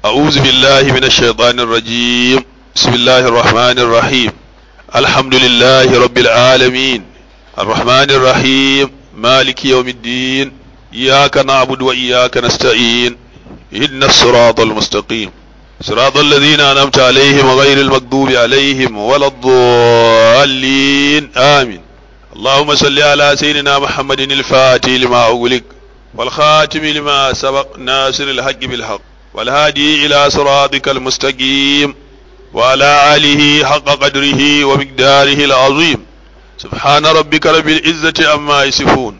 أعوذ بالله من الشيطان الرجيم بسم الله الرحمن الرحيم الحمد لله رب العالمين الرحمن الرحيم مالك يوم الدين إياك نعبد وإياك نستعين إن الصراط المستقيم صراط الذين أنعمت عليهم غير المغضوب عليهم ولا الضالين آمين اللهم صل على سيدنا محمد الفاتح لما أغلق والخاتم لما سبق ناصر الحق بالحق والهادي إلى صراطك المستقيم وعلى آله حق قدره ومقداره العظيم سبحان ربك رب العزة عما يصفون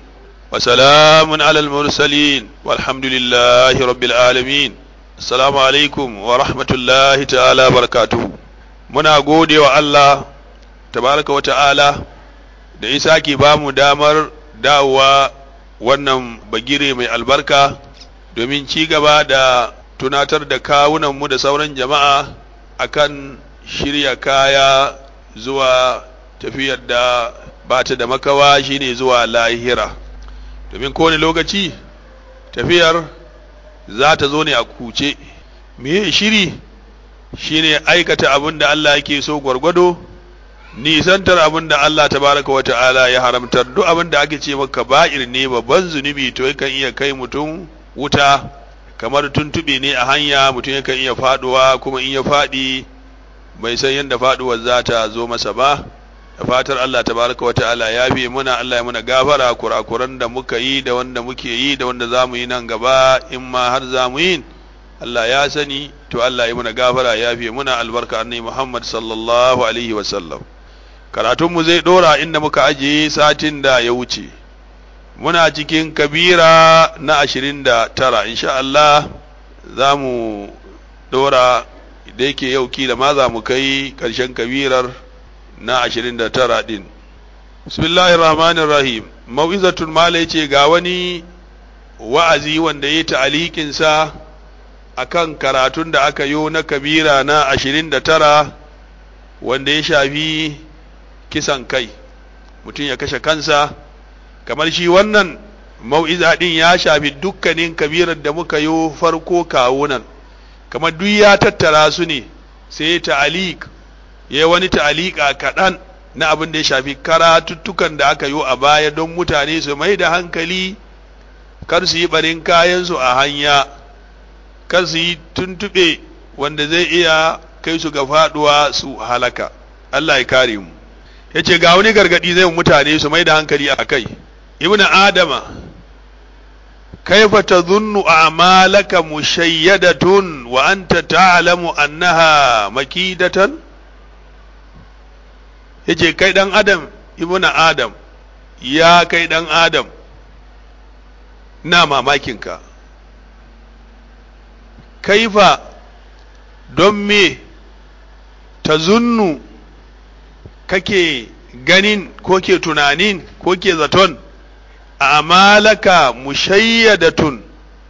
وسلام على المرسلين والحمد لله رب العالمين Assalamu alaikum wa rahmatullahi ta'ala barakatuhu. Muna gode wa Allah, tabaraka wa ta'ala, da isa ke ba mu damar dawowa wannan bagire mai albarka domin ci gaba da tunatar da kawunanmu da sauran jama'a akan shirya kaya zuwa tafiyar da ba ta da makawa shine zuwa lahira. Domin kowane lokaci tafiyar za ta zo ne a kuce me shiri shine aikata abin da Allah yake so gwargwado nisantar abin da Allah tabaraka wata'ala ya haramtar duk abin da ake ce maka ba'ir ne babban zunubi to yakan iya kai mutum wuta kamar tuntube ne a hanya mutum yakan iya faduwa kuma in ya fadi bai san yadda faduwar za ta zo masa ba da fatar Allah tabaraka wa ta'ala ya bi muna Allah ya muna gafara kurakuran da muka yi da wanda muke yi da wanda zamu yi nan gaba in ma har zamu yi Allah ya sani to Allah ya muna gafara ya fi muna albarka annabi Muhammad sallallahu alaihi wa sallam karatun mu zai dora inda muka ajiye satin da ya wuce muna cikin kabira na ashirin da tara insha Allah za mu dora da yake yau kila ma za mu kai ƙarshen kabirar na ashirin da tara ɗin bismillahir rahmanir rahim mau'izatun mala ce ga wani wa'azi wanda ya ta'alikinsa a kan karatun da aka yo na kabira na ashirin da tara wanda ya shafi kisan kai mutum ya kashe kansa kamar shi wannan mau'iza ɗin ya shafi dukkanin kabirar da muka yo farko kawunan kamar duk ya tattara su ne sai ta'alik ya wani ta'alika kaɗan na abin da ya shafi karatuttukan da aka yi a baya don mutane su mai da hankali kar su yi barin kayansu a hanya kar su yi tuntuɓe wanda zai iya kai su ga faɗuwa su halaka Allah ya kare mu ya ce ga wani gargaɗi zai mutane su mai da hankali a kai ibnu adama kaifa tadhunnu a'malaka mushayyadatun wa anta ta'lamu annaha makidatan yace kai dan adam ibnu adam ya kai dan adam na mamakinka kaifa don me ta zunnu kake ganin ko ke tunanin ko ke zaton a amalaka mushayyadatun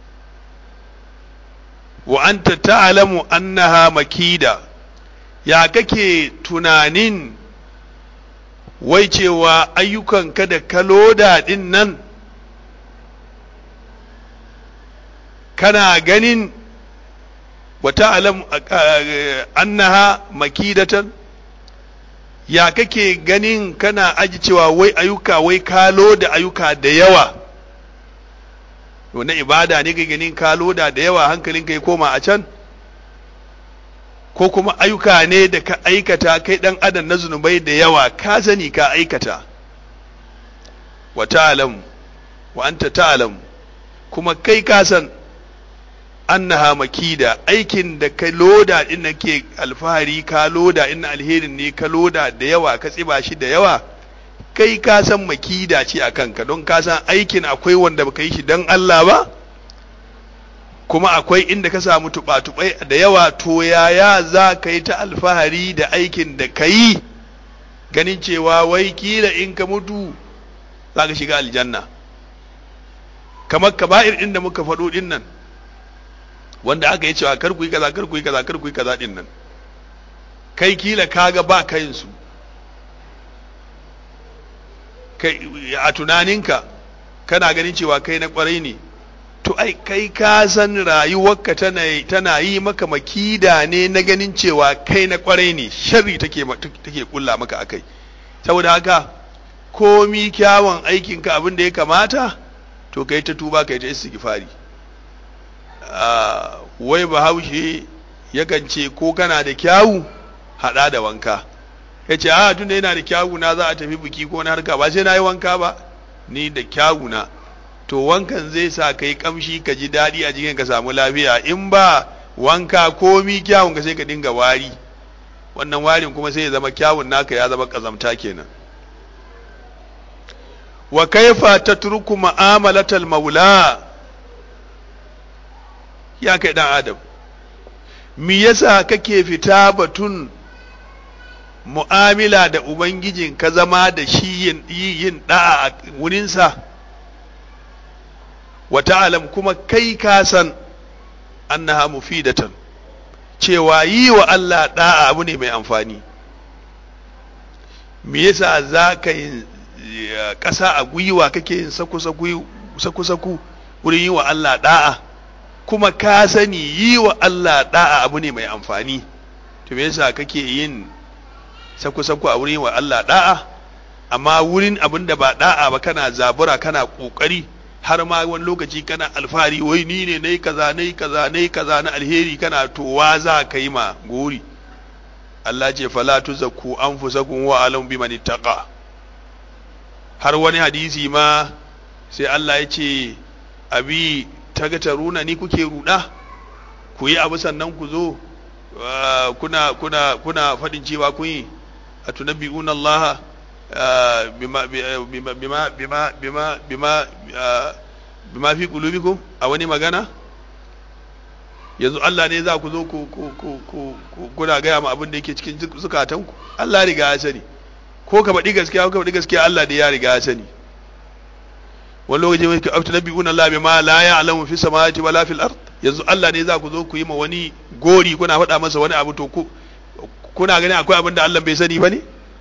wa anta ta'lamu annaha makida ya kake tunanin wai cewa ayyukanka da kaloda din nan kana ganin wa ta'lamu annaha makidatan ya kake ganin kana aji cewa wai ayyuka wai kalo da ayyuka da yawa na ibada ne ka ganin kalo da da yawa hankalinka ya koma a can ko kuma ayyuka ne da ka aikata kai dan adam na zunubai da yawa ka sani ka aikata wa ta'lam wa anta ta'lam kuma kai ka san annaha makida aikin da ka loda din nake alfahari ka loda in alherin ne ka loda da yawa ka tsiba shi da yawa kai ka san makida ce a kanka don ka san aikin akwai wanda baka yi shi don Allah ba kuma akwai inda ka samu tuba-tubai da yawa to yaya za ka yi ta alfahari da aikin da ka yi ganin cewa wai kila in ka mutu za ka shiga aljanna kamar kaba'ir inda muka faɗo din nan wanda aka yi cewa kar ku yi kaza kar ku yi kaza kar ku yi kaza din nan kai kila kaga ba kayin su kai a tunaninka kana ganin cewa kai na kwarai ne to ai kai ka san rayuwarka tana tana yi maka makida ne na ganin cewa kai na kwarai ne sharri take take kulla maka akai saboda haka komi kyawun aikinka abin da ya kamata to kai ta tuba kai ta istighfari wai bahaushe yakan ce ko kana da kyawu hada da wanka ya ce a tunda yana da kyawu na za a tafi biki ko na harka ba sai na yi wanka ba ni da kyawu na to wankan zai sa ka yi kamshi ka ji daɗi a jikin ka samu lafiya in ba wanka komi kyawun ka sai ka dinga wari wannan warin kuma sai ya zama kyawun naka ya zama kazamta kenan wa kaifa tatruku ma'amalatal maula ya kai dan adam me yasa kake fita batun mu'amila da ubangijin ka zama da shi yin yin da'a a wurinsa wa ta'lam kuma kai ka san annaha mufidatan cewa yi wa Allah da'a abu ne mai amfani me yasa za ka yin ƙasa a gwiwa kake yin saku-saku wurin yi wa Allah da'a kuma ka sani yi wa Allah da'a abu ne mai amfani to me yasa kake yin saku-saku a wurin yi wa Allah da'a amma wurin abin da ba da'a ba kana zabura kana kokari har ma wani lokaci kana alfahari wai ni ne nayi kaza nayi kaza nayi kaza na alheri kana towa za ka yi ma gori Allah ce fala tuzakku anfusakum wa alam biman ittaqa har wani hadisi ma sai Allah ya ce abi tagataruna ni kuke ruda ku yi abu sannan ku zo kuna kuna kuna fadin cewa kun yi atunabbi'una Allah bima bima bima bima bima bima bima fi qulubikum a wani magana yanzu Allah ne za ku zo ku ku ku kuna gaya ma abin da yake cikin zukatanku Allah riga ya sani ko ka faɗi gaskiya ko ka faɗi gaskiya Allah da ya riga ya sani wani lokaci mai afta nabi'una Allah bima la ya'lamu fi samawati wala fil ard yanzu Allah ne za ku zo ku yi ma wani gori kuna faɗa masa wani abu to ku kuna ganin akwai abin da Allah bai sani bane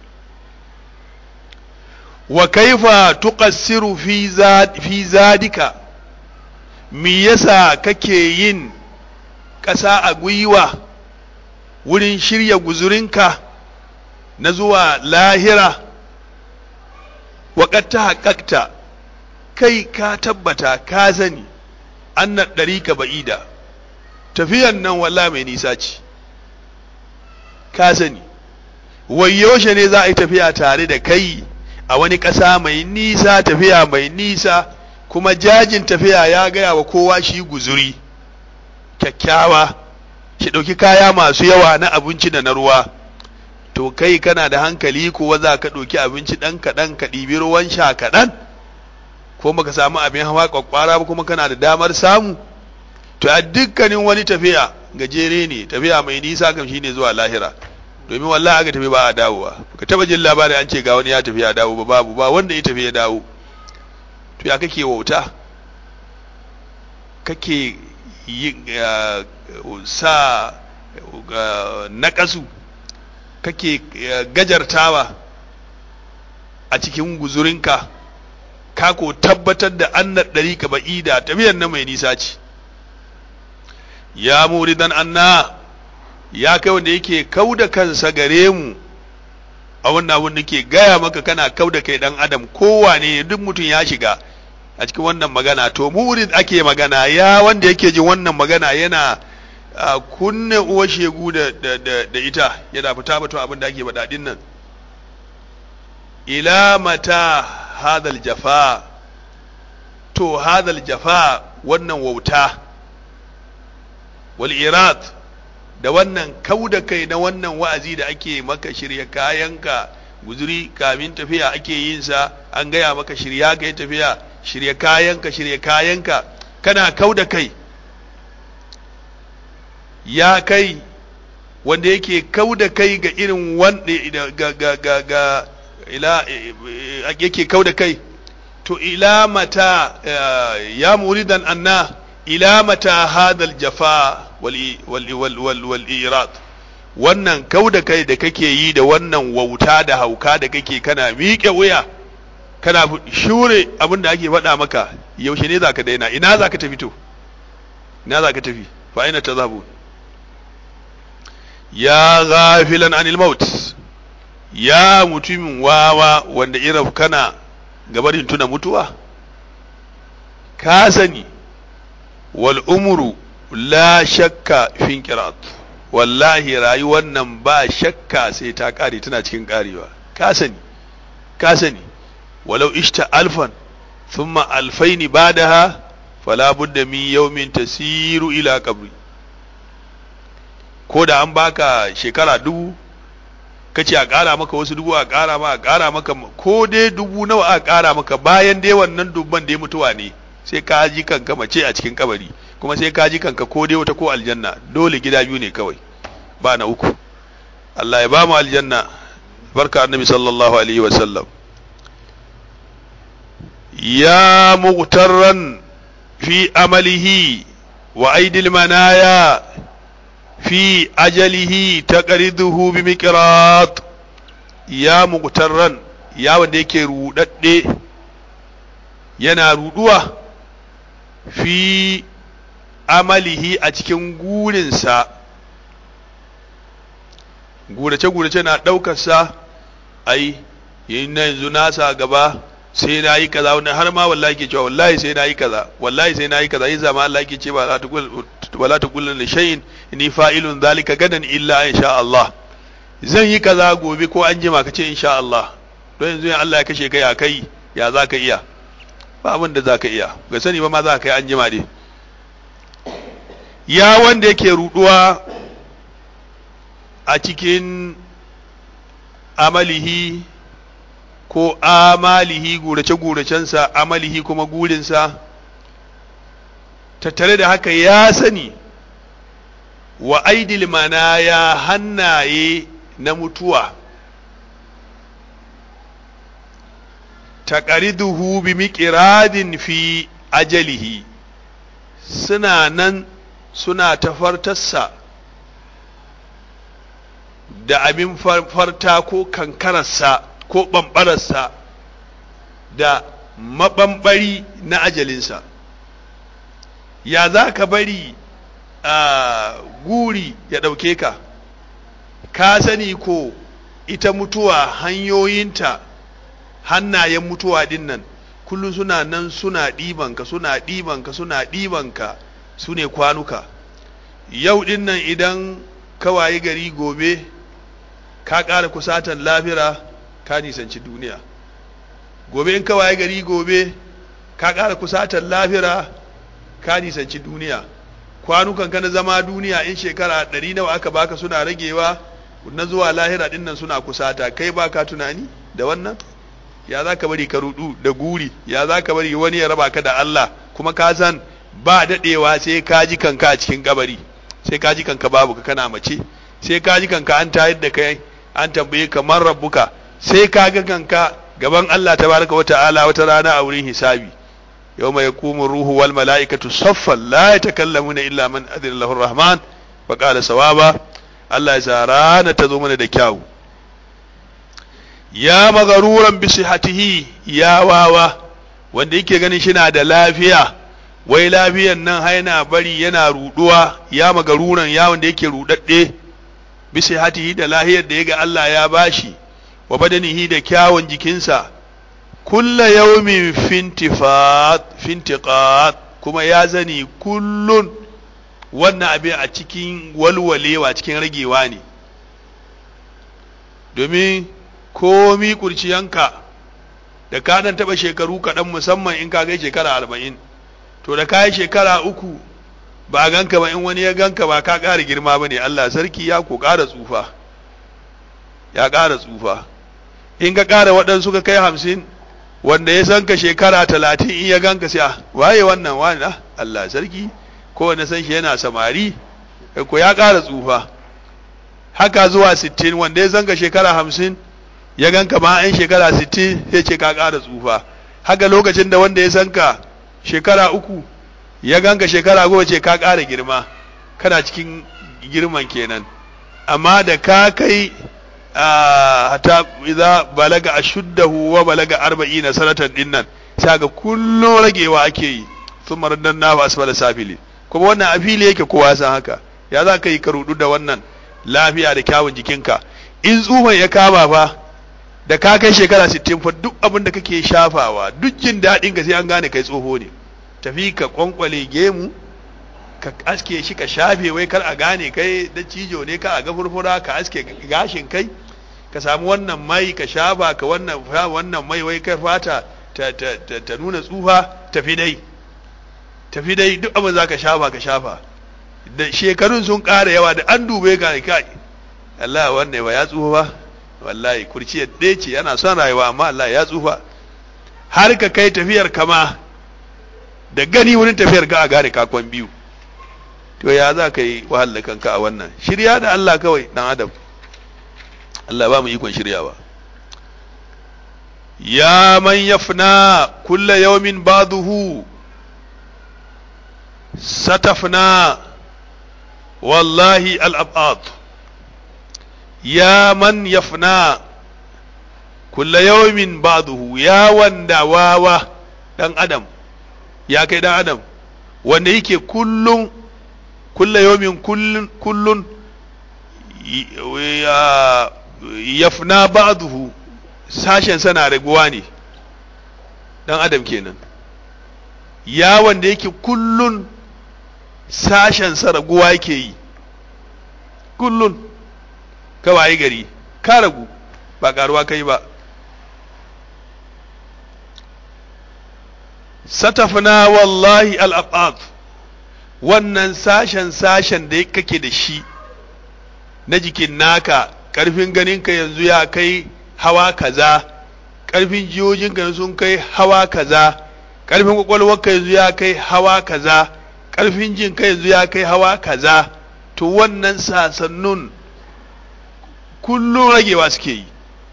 wa kaifa tuqassiru fi zad fi zadika me yasa kake yin ƙasa a gwiwa wurin shirya guzurinka na zuwa lahira waƙar ta haƙaƙta kai ka tabbata ka sani annan ɗari ka ba'ida tafiyan nan walla mai nisa ce ka sani wai yaushe ne za a yi tafiya tare da kai a wani ƙasa mai nisa tafiya mai nisa kuma jajin tafiya ya gaya wa kowa shi guzuri kyakkyawa shi ɗauki kaya masu yawa na abinci da na ruwa to kai kana da hankali kuwa za ka ɗauki abinci ɗan kaɗan ka ɗibi ruwan sha kaɗan ko baka samu abin hawa kwakwara ba kuma kana da damar samu to a dukkanin wani tafiya gajere ne tafiya mai nisa kam shine zuwa lahira domin wallahi aka tafi ba a dawowa ka taba jin labarin an ce ga wani ya tafi ya dawo ba babu ba wanda ya tafi ya dawo to ya kake wauta kake yi sa naƙasu kake gajartawa a cikin guzurinka ka ko tabbatar da annar ɗari ka ba'ida tafiyar na mai nisa ce ya muridan anna ya kai wanda yake kau da kansa gare mu a wannan abin da ke gaya maka kana kau da kai dan adam kowane duk mutum ya shiga a cikin wannan magana to murid ake magana ya wanda yake jin wannan magana yana kunne uwa shegu da, da, da, da ita yana fita batun abin da ake baɗaɗin nan ila mata hadal jafa to hadal jafa wannan wauta wal irad da wannan kau da kai na wannan wa'azi da ake maka shirya kayanka guzuri kamin tafiya ake yin sa an gaya maka shirya ka yi tafiya shirya kayanka shirya kayanka kana kau da kai ya kai wanda yake kau da kai ga irin wanda ga ga ga ga ila yake kau da kai to ila mata ya muridan anna ila mata hadal jafa wal irad wannan kau da kai da kake yi da wannan wauta da hauka da kake kana miƙe wuya kana shure abin da ake faɗa maka yaushe ne za ka daina ina za ka tafi to ina za ka tafi fa aina tazhabun ya ghafilan anil maut ya mutumin wawa wanda irin kana gabarin tuna mutuwa ka sani wal umru la shakka fin qirat wallahi rayuwar nan ba shakka sai ta kare tana cikin karewa ka sani ka sani walau ishta alfan thumma alfaini badaha fala budda min yawmin tasiru ila qabri ko da an baka shekara dubu kace a ƙara maka wasu dubu a ƙara ma a ƙara maka ko dai dubu nawa a ƙara maka bayan dai wannan dubban da ya mutuwa ne sai ka ji kanka mace a cikin kabari kuma sai ka ji kanka ko dai wata ko aljanna dole gida biyu ne kawai ba na uku Allah ya ba mu aljanna barka annabi sallallahu alaihi wa sallam ya mughtarran fi amalihi wa aidil manaya fi ajalihi taqriduhu bi miqrat ya mughtarran ya wanda yake rudadde yana ruduwa fi amalihi a cikin gurinsa gurace-gurace na ɗaukarsa ai yin na yanzu nasa gaba sai na yi kaza wani har ma wallahi ke cewa wallahi sai na yi kaza wallahi sai na yi kaza yin zama Allah ke ce ba la ta kullun da shayin ni fa'ilun zalika gadan illa in sha Allah zan yi kaza gobe ko an jima ka ce in sha Allah don yanzu in Allah ya kashe kai a kai ya za ka iya ba abin da za ka iya ga sani ba ma za ka yi an jima dai ya wanda yake ruduwa a cikin amalihi ko amalihi gurace-guracensa amalihi kuma gurinsa tattare da haka ya sani wa aidil ya hannaye na mutuwa taqariduhu bi miqradin fi ajalihi suna nan suna tafartarsa da abin farta ko kankararsa ko ɓamɓararsa da maɓamɓari na ajalinsa ya za ka bari a guri ya ɗauke ka ka sani ko ita mutuwa hanyoyinta hannayen mutuwa ɗin nan kullum suna nan suna ɗibanka suna ɗibanka suna ɗibanka su ne kwanuka yau ɗin nan idan kawaye gari gobe ka ƙara kusatan lafira ka nisanci duniya gobe in kawaye gari gobe ka ƙara kusatan lafira ka nisanci duniya kwanukan ka na zama duniya in shekara ɗari nawa aka baka suna ragewa na zuwa lahira ɗin nan suna kusata kai ba ka tunani da wannan ya za ka bari ka rudu da guri ya za ka bari wani ya raba ka da Allah kuma ka san ba daɗewa sai ka ji kanka a cikin kabari sai ka ji kanka babu ka kana mace sai ka ji kanka an tayar da kai an tambaye ka man rabbuka sai ka ga kanka gaban Allah tabaraka wa ta'ala wata rana a wurin hisabi yawma yaqumu ruhu wal mala'ikatu saffan la yatakallamuna illa man adina lahu rahman wa qala sawaba Allah ya sa rana ta zo mana da kyau ya magaruran bi sihatihi ya wawa wanda yake ganin shi na da lafiya wai lafiyan nan haina bari yana ruduwa ya magaruran ya wanda yake rudadde bi sihatihi da lahiyar da yaga Allah ya bashi wa badanihi da kyawun jikinsa kulla yawmin fintifat fintiqat kuma ya zani kullun wannan abin a cikin walwalewa cikin ragewa ne domin komi kurciyanka da ka dan taba shekaru kaɗan musamman in ka kai shekara arba'in to da ka yi shekara uku ba a ganka ba in wani ya ganka ba ka ƙara girma ba ne Allah sarki ya ko ƙara tsufa ya ƙara tsufa in ka ƙara waɗansu ka kai hamsin wanda ya san ka shekara talatin in ya ganka sai waye wannan wani Allah sarki ko wanda san shi yana samari ko ya ƙara tsufa haka zuwa sittin wanda ya san ka shekara hamsin ya ganka ma an shekara sittin sai ce ka ƙara tsufa haka lokacin da wanda ya san ka shekara uku ya ganka shekara goma ce ka ƙara girma kana cikin girman kenan amma da ka kai hatta idza balaga ashuddahu wa balaga 40 sanatan dinnan sai ga kullun ragewa ake yi thumma raddanna fa asfala safili kuma wannan a fili yake kowa san haka ya za ka yi ka rudu da wannan lafiya da kyawun jikinka in tsufan ya kama fa da ka kai shekara 60 fa duk abin da kake shafawa duk jin daɗin ka sai an gane kai tsoho ne tafi ka kwankwale gemu ka aske shi ka shafe wai kar a gane kai da cijo ne ka a ga furfura ka aske gashin kai ka samu wannan mai ka shafa ka wannan wannan mai wai kai fata ta, ta, ta, ta nuna tsufa tafi dai tafi dai duk abin za ka shafa ka shafa da shekarun sun ƙara yawa da an dube ka kai Allah wannan ba ya tsufa ba wallahi kurciyar ɗaya ce yana son rayuwa amma Allah ya tsufa har ka kai tafiyar kama da gani wurin tafiyar ka a gane kakon biyu to ya za ka yi wahala kanka a wannan shirya da Allah kawai dan adam Allah ba mu ikon shiryawa ya man yafna kulla yawmin ba'dahu satafna wallahi al-abad ya man yafna kulla yawmin ba'dahu ya wanda wawa dan adam ya kai dan adam wanda yake kullum kulla yawmin kullun kullun yafna ba'dahu sashen sana raguwa ne dan adam kenan ya wanda yake kullun sashen sa raguwa yake yi kullun kawai gari ka ragu ba karuwa kai ba satafna wallahi al'abad wannan sashen sashen da kake da shi na jikin naka ƙarfin ganinka yanzu ya kai hawa kaza ƙarfin jiyojinka sun kai hawa kaza ƙarfin ƙwaƙwalwarka yanzu ya kai hawa kaza ƙarfin jinka yanzu ya kai hawa kaza to wannan sasannun kullum ragewa suke yi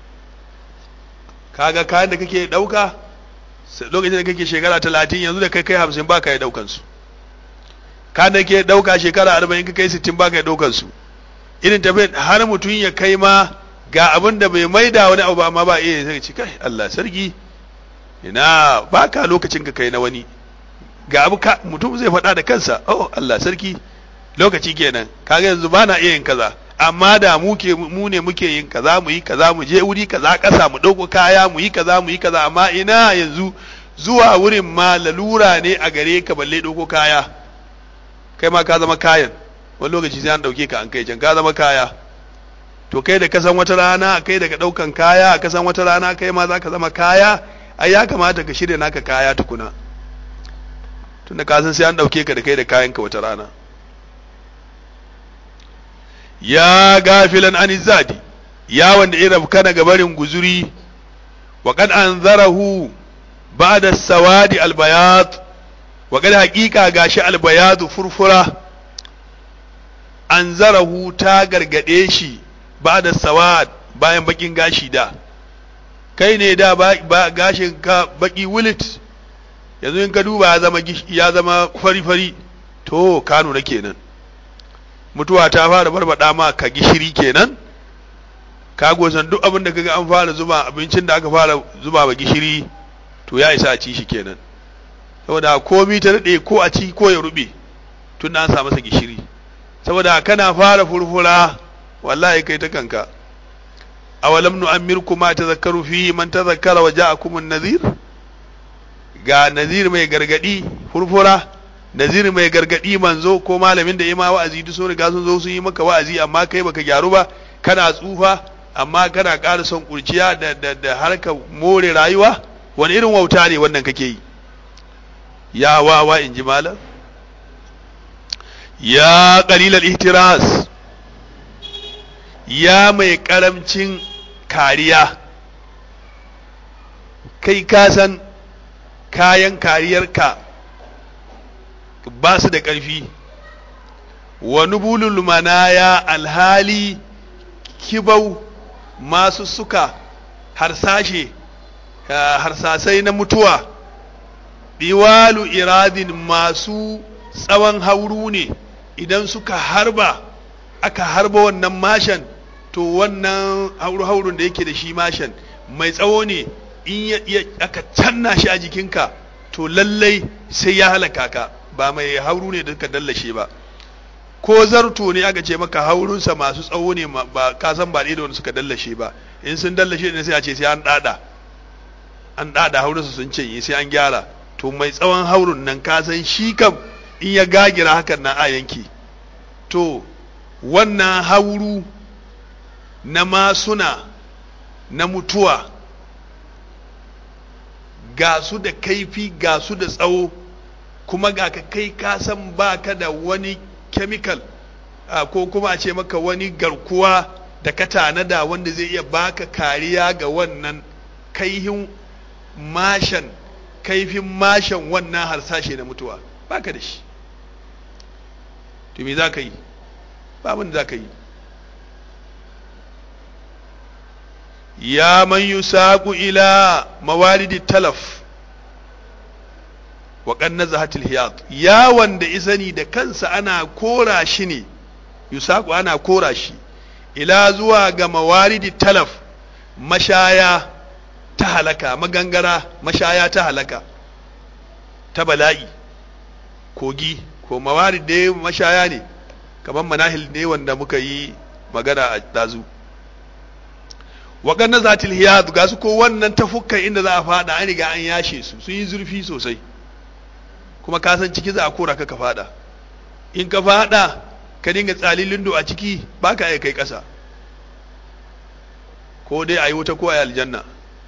kaga kayan da kake ɗauka lokacin da kake shekara talatin yanzu da kai kai hamsin ba ka yi ɗaukansu kayan da ke ɗauka shekara arba'in ka kai sittin ba ka yi ɗaukansu irin tafiya har mutum ya kai ma ga abin da bai maida wani abu ba amma ba iya sai ci kai Allah sarki ina ba ka lokacin ka kai na wani ga abu ka mutum zai faɗa da kansa oh Allah sarki lokaci kenan kaga yanzu ba na iya yin kaza amma da mu ke mu ne muke yin kaza mu yi kaza mu je wuri kaza ƙasa mu ɗauko kaya mu yi kaza mu yi kaza amma ina yanzu zuwa wurin ma lalura ne a gare ka balle ɗauko kaya kai ma ka zama kayan wani lokaci sai an ɗauke ka an kai can ka zama kaya to kai da ka san wata rana kai daga ɗaukan kaya ka san wata rana kai ma za ka zama kaya ai ya kamata ka shirya naka kaya tukuna tunda ka san sai an ɗauke ka da kai da kayanka wata rana ya gafilan an zadi ya wanda ya rabkana ga barin guzuri wa kad anzarahu ba'da sawadi albayat wa kad haqiqa gashi albayadu furfura anzarahu ta gargade shi ba'da sawad bayan bakin gashi da kai ne da ba gashin ka baki wulit yanzu in ka duba ya zama ya zama fari fari to ka nuna kenan mutuwa ta fara barbada ma ka gishiri kenan ka gosan duk abin da kaga an fara zuba abincin da aka fara zuba ba gishiri to ya isa a ci shi kenan saboda komi ta daɗe ko a ci ko ya rube tun an sa masa gishiri saboda kana fara furfura wallahi kai ta kanka awalam nu'ammirkum ma tazakkaru fi man tazakkara wa ja'akum an-nadhir ga nazir mai gargadi furfura nazir mai gargadi manzo ko malamin da ima wa'azi duk sun riga sun zo sun yi maka wa'azi amma kai baka gyaru ba kana tsufa amma kana ƙara son kurciya da da da harka more rayuwa wani irin wauta ne wannan kake yi ya wawa in ji malam ya qalilal ihtiras ya mai karamcin kariya kai ka san kayan kariyarka ba su da ƙarfi wa nubulul manaya alhali kibau masu suka harsashe harsasai na mutuwa biwalu iradin masu tsawon hauru ne idan suka harba aka harba wannan mashan to to wannan hauru-haurun da yake da shi mashan mai tsawo ne in ya aka canna shi a jikinka to lallai sai ya halaka ka ba mai hauru ne da ka dallashe ba ko zarto ne aka ce maka haurunsa masu tsawo ne ba ka san ba da wanda suka dallashe ba in sun dallashe ne sai a ce sai an dada an dada haurunsa sun ce sai an gyara to mai tsawon haurun nan ka san shi kam in ya gagira hakan na a yanki to wannan hauru na masuna na mutuwa ga su da kaifi ga su da tsawo kuma ga ka kai ka san baka da wani chemical ko kuma a ce maka wani garkuwa da ka tanada wanda zai iya baka kariya ga wannan kaihin mashan kaifin mashan wannan harsashe na mutuwa baka da shi to me za ka yi babin za ka yi ya man yusaqu ila mawalidi talaf wa qanna zahatil hiyad ya wanda isani da kansa ana kora shi ne yusaqu ana kora shi ila zuwa ga mawalidi talaf mashaya ta halaka magangara mashaya ta halaka ta bala'i kogi ko mawarid da mashaya ne kamar manahil ne wanda muka yi magana a dazu waɗannan zatil hiyad ga su ko wannan tafukkan inda za a fada an riga an yashe su sun yi zurfi sosai kuma ka san ciki za a kora ka ka fada in ka fada ka dinga tsalin lindo a ciki ba ka kai ƙasa ko dai a yi wuta ko a yi aljanna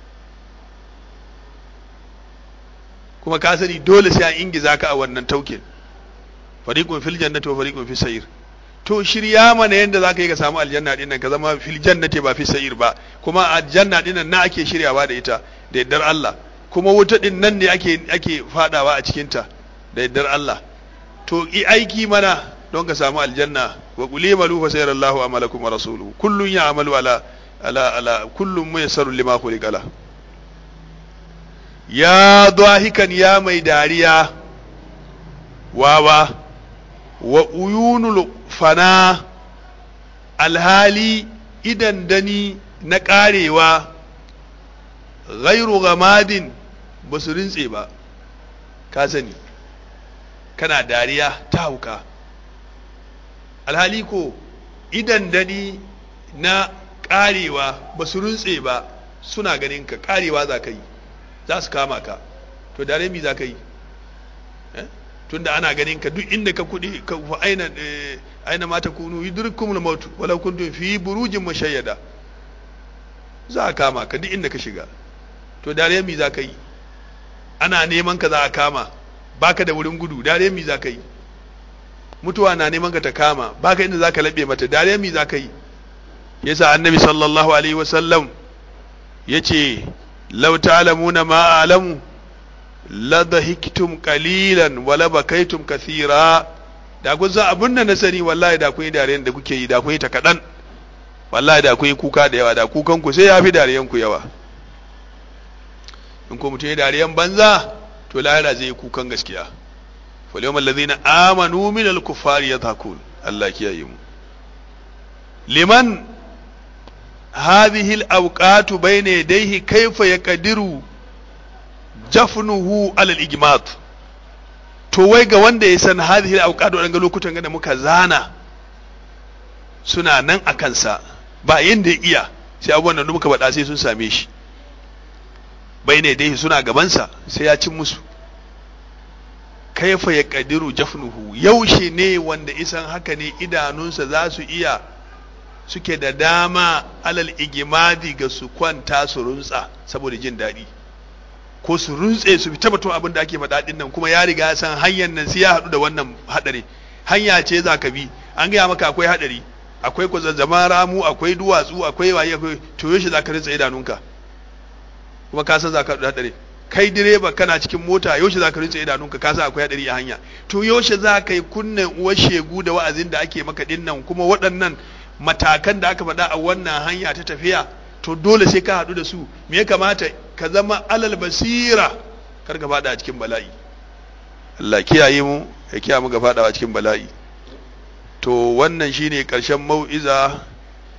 kuma ka sani dole sai an ingiza ka a wannan taukin fariqun fil jannati wa fariqun fis sayr to shirya mana yadda za ka yi ka samu aljanna dinnan ka zama fil jannati ba fi sayir ba kuma aljanna dinnan na ake shiryawa da ita da yaddar Allah kuma wuta din nan ne ake ake fadawa a cikin ta da yaddar Allah to i aiki mana don ka samu aljanna wa quli malu fa sayarallahu amalakum wa rasuluhu kullun ya'malu ala ala ala kullun muyassaru lima khuliqala ya dahikan ya mai dariya wawa wa uyunul fana alhali idan dani na karewa ghairu gamadin ba su rintse ba ka sani kana dariya ta hauka alhali ko idan dani na karewa ba su rintse ba suna ganin ka karewa za ka yi za su kama ka to dare mi za ka yi tunda ana ganin ka duk inda ka kudi ka fa aina aina ma takunu yudrikumul maut walau kuntum fi burujin mushayyada za a kama ka duk inda ka shiga to dare mi za ka yi ana neman ka za a kama baka da wurin gudu dare mi za ka yi mutuwa na neman ka ta kama baka inda za ka laɓe mata dare mi za ka yi yasa annabi sallallahu alaihi wasallam yace law ta'lamuna ma a'lamu la dhahiktum qalilan wa la bakaytum kathira da kun san abin da na sani wallahi da kun yi dariyan da kuke yi da kun yi ta kadan wallahi da kun yi kuka da yawa da kukan ku sai yafi dariyan ku yawa in ko mutum ya dariyan banza to lahira zai yi kukan gaskiya fal yawmal ladhina amanu min al kuffari yadhakun Allah kiyaye mu liman hadhihi al awqatu bayna yadayhi kayfa yaqdiru jafnuhu alal igmat to wai ga wanda ya san hadhihi al-awqat wadanga lokutan da muka zana suna nan a kansa ba yanda ya iya sai abubuwan da muka faɗa sai sun same shi bai ne dai suna gabansa sai ya cin musu kaifa ya kadiru jafnuhu yaushe ne wanda isan haka ne idanunsa za su iya suke da dama alal igimadi ga su kwanta su runtsa saboda jin daɗi ko su runtse su fita batun abin da ake faɗa ɗin nan kuma ya riga ya san hanyar nan sai ya haɗu da wannan haɗari hanya ce za ka bi an gaya maka akwai haɗari akwai kwazazzama ramu akwai duwatsu akwai waye akwai to yaushe za ka rinsa idanunka kuma ka san za ka haɗu da haɗari kai direba kana cikin mota yaushe za ka rinsa idanunka ka san akwai haɗari a hanya to yaushe za ka yi kunnen uwar shegu da wa'azin da ake maka ɗin nan kuma waɗannan matakan da aka faɗa a wannan hanya ta tafiya to dole sai ka haɗu da su me ya kamata ka zama alal basira kar ka faɗa a cikin bala'i Allah kiyaye mu ya kiyaye mu ga faɗawa cikin bala'i to wannan shine ƙarshen mau'iza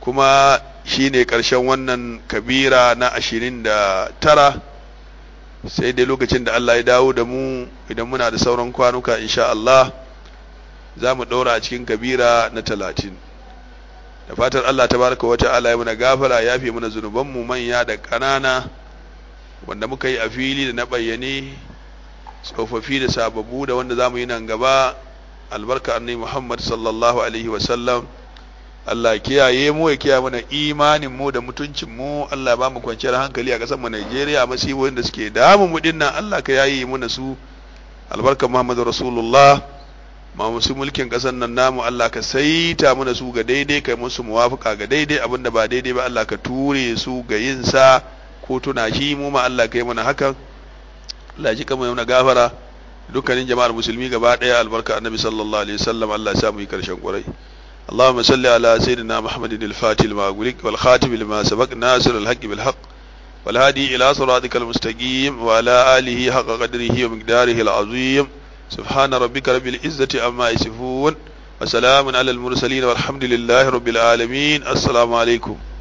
kuma shine ƙarshen wannan kabira na ashirin da tara sai dai lokacin da Allah ya dawo da mu idan muna da sauran kwanuka insha Allah za mu ɗora a cikin kabira na talatin da fatar Allah tabaraka wa ta'ala ya muna gafara ya fi muna zunubanmu manya da ƙanana wanda muka yi a fili da na bayyane tsofaffi da sababbu da wanda za mu yi nan gaba albarka annabi Muhammad sallallahu alaihi wa sallam Allah kiyaye mu ya kiyaye mana imanin mu da mutuncin mu Allah ya ba mu kwanciyar hankali a ƙasar mu Najeriya masibobin da suke damu mu dinnan Allah ka yayi mu su albarka Muhammadu Rasulullah ma musu mulkin ƙasar nan namu Allah ka saita mana su ga daidai kai musu muwafaka ga daidai abinda ba daidai ba Allah ka ture su ga yin sa ko tuna shi mu ma Allah ka yi mana hakan Allah ji kama yana gafara dukkanin jama'ar musulmi gaba daya albarka annabi sallallahu alaihi wasallam Allah ya sa mu yi karshen ƙurai اللهم صل على سيدنا محمد الفاتح لما أغلق والخاتم لما سبق ناصر الحق بالحق والهادي إلى صراطك المستقيم وعلى آله حق قدره ومقداره العظيم سبحان ربك رب العزة عما يصفون وسلام على المرسلين والحمد لله رب العالمين السلام عليكم